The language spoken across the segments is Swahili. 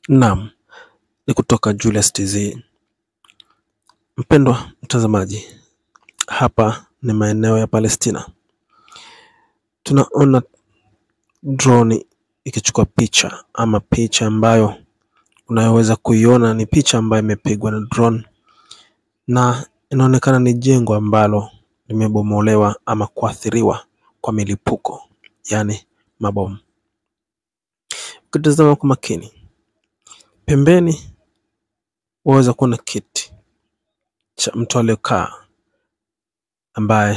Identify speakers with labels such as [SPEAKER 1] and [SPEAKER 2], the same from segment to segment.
[SPEAKER 1] Naam, ni kutoka Julius TZ. Mpendwa mtazamaji, hapa ni maeneo ya Palestina. Tunaona droni ikichukua picha ama picha ambayo unayoweza kuiona ni picha ambayo imepigwa na drone na inaonekana ni jengo ambalo limebomolewa ama kuathiriwa kwa milipuko, yaani mabomu. Ukitazama kwa makini, pembeni waweza kuona kiti cha mtu aliyekaa ambaye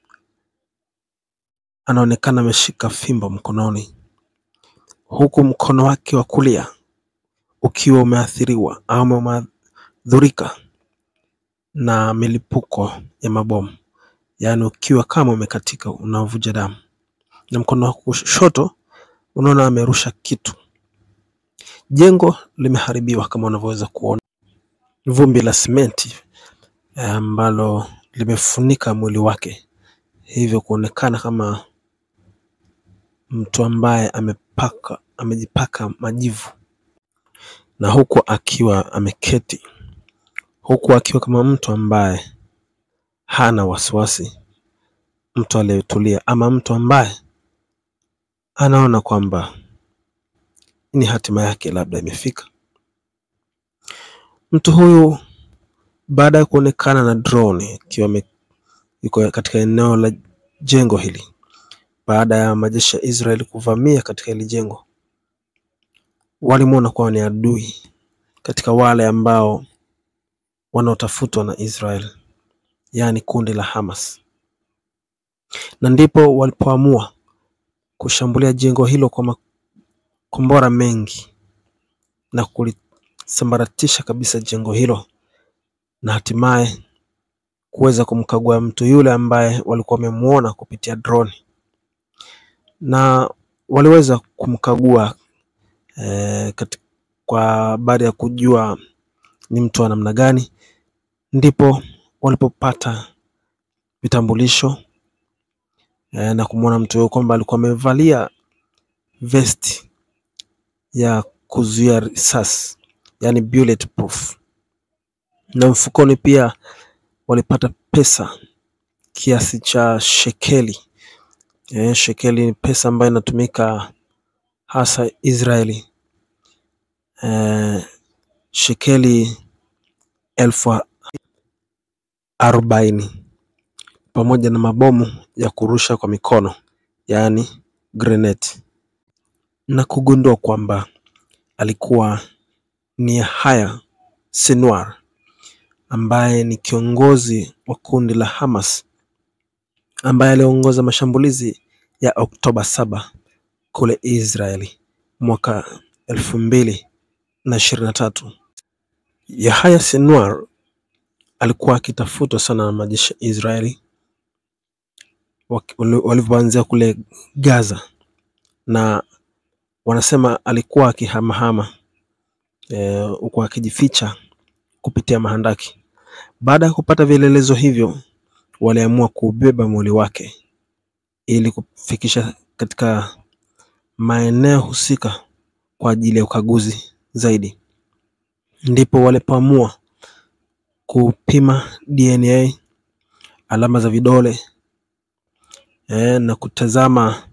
[SPEAKER 1] anaonekana ameshika fimbo mkononi, huku mkono wake wa kulia ukiwa umeathiriwa ama umeathirika na milipuko ya mabomu, yaani ukiwa kama umekatika unavuja damu, na mkono wa kushoto unaona amerusha kitu. Jengo limeharibiwa kama unavyoweza kuona, vumbi la simenti ambalo limefunika mwili wake, hivyo kuonekana kama mtu ambaye amepaka amejipaka majivu, na huku akiwa ameketi, huku akiwa kama mtu ambaye hana wasiwasi, mtu aliyetulia ama mtu ambaye anaona kwamba ni hatima yake labda imefika. Mtu huyu baada ya kuonekana na drone ikiwa ime- iko katika eneo la jengo hili, baada ya majeshi ya Israel kuvamia katika hili jengo, walimwona kuwa ni adui katika wale ambao wanaotafutwa na Israel, yaani kundi la Hamas, na ndipo walipoamua kushambulia jengo hilo kwa makombora mengi na kulisambaratisha kabisa jengo hilo na hatimaye kuweza kumkagua mtu yule ambaye walikuwa wamemuona kupitia drone na waliweza kumkagua eh, kati- kwa baada ya kujua ni mtu wa namna gani, ndipo walipopata vitambulisho eh, na kumwona mtu huyo kwamba alikuwa amevalia vesti ya kuzuia risasi, yani bulletproof, na mfukoni pia walipata pesa kiasi cha shekeli. Eh, shekeli ni pesa ambayo inatumika hasa Israeli. Eh, shekeli elfu arobaini pamoja na mabomu ya kurusha kwa mikono, yaani grenade, na kugundua kwamba alikuwa ni Yahya Sinwar ambaye ni kiongozi wa kundi la Hamas ambaye aliongoza mashambulizi ya Oktoba saba kule Israeli mwaka elfu mbili na ishirini na tatu. Yahya Sinwar alikuwa akitafutwa sana na majeshi ya Israeli waki- wali- walivyoanzia kule Gaza, na wanasema alikuwa akihamahama eh, huku akijificha kupitia mahandaki. Baada ya kupata vielelezo hivyo, waliamua kubeba mwili wake ili kufikisha katika maeneo husika kwa ajili ya ukaguzi zaidi. Ndipo walipoamua kupima DNA, alama za vidole eh, na kutazama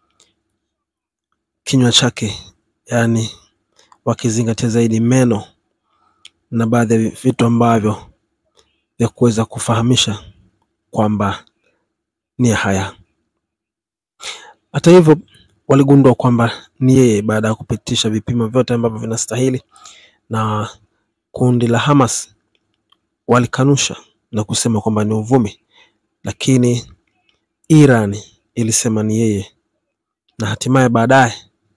[SPEAKER 1] kinywa chake, yaani wakizingatia zaidi meno na baadhi ya vitu ambavyo vya kuweza kufahamisha kwamba ni Yahya. Hata hivyo waligundua kwamba ni yeye baada ya kupitisha vipimo vyote ambavyo vinastahili, na kundi la Hamas walikanusha na kusema kwamba ni uvumi, lakini Iran ilisema ni yeye, na hatimaye baadaye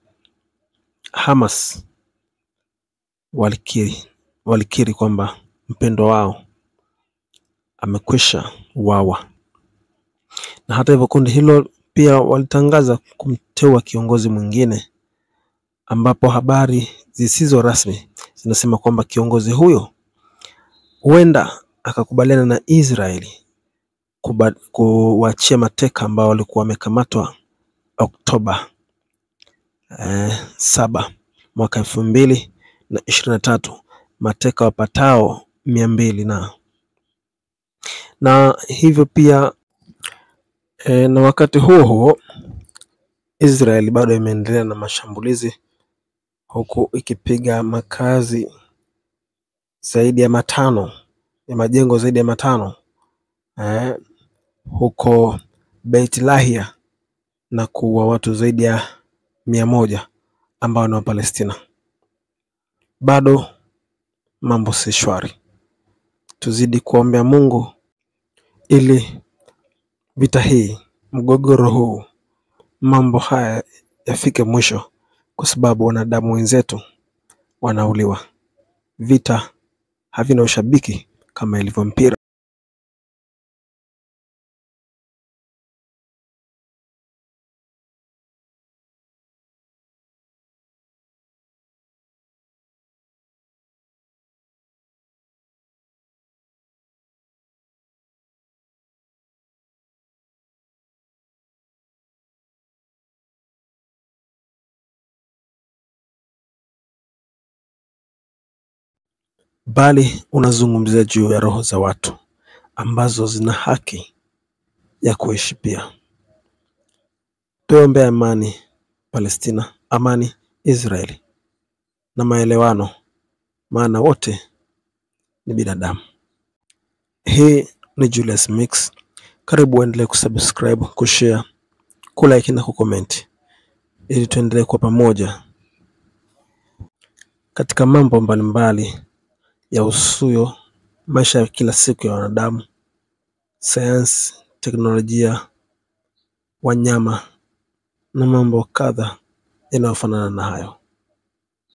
[SPEAKER 1] Hamas walikiri walikiri kwamba mpendwa wao amekwisha uawa, na hata hivyo kundi hilo pia walitangaza kumteua kiongozi mwingine, ambapo habari zisizo rasmi zinasema kwamba kiongozi huyo huenda akakubaliana na Israeli kuba- kuwaachia mateka ambao walikuwa wamekamatwa Oktoba eh, saba mwaka elfu mbili na ishirini na tatu mateka wapatao mia mbili na na hivyo pia e, na wakati huo huo Israel bado imeendelea na mashambulizi huku ikipiga makazi zaidi ya matano ya majengo zaidi ya matano eh, huko Beit Lahia na kuua watu zaidi ya mia moja ambao ni Wapalestina. Bado mambo si shwari, tuzidi kuombea Mungu ili vita hii, mgogoro huu, mambo haya yafike mwisho, kwa sababu wanadamu wenzetu wanauliwa. Vita havina ushabiki kama ilivyo mpira. bali unazungumzia juu ya roho za watu ambazo zina haki ya kuishi pia. Tuombee amani Palestina, amani Israeli na maelewano, maana wote ni binadamu. Hii ni Julius Mix. Karibu uendelee kusubscribe, kushare, kulike na kucomment ili tuendelee kwa pamoja katika mambo mbalimbali ya usuyo maisha ya kila siku ya wanadamu, sayansi, teknolojia, wanyama na mambo kadha yanayofanana na hayo.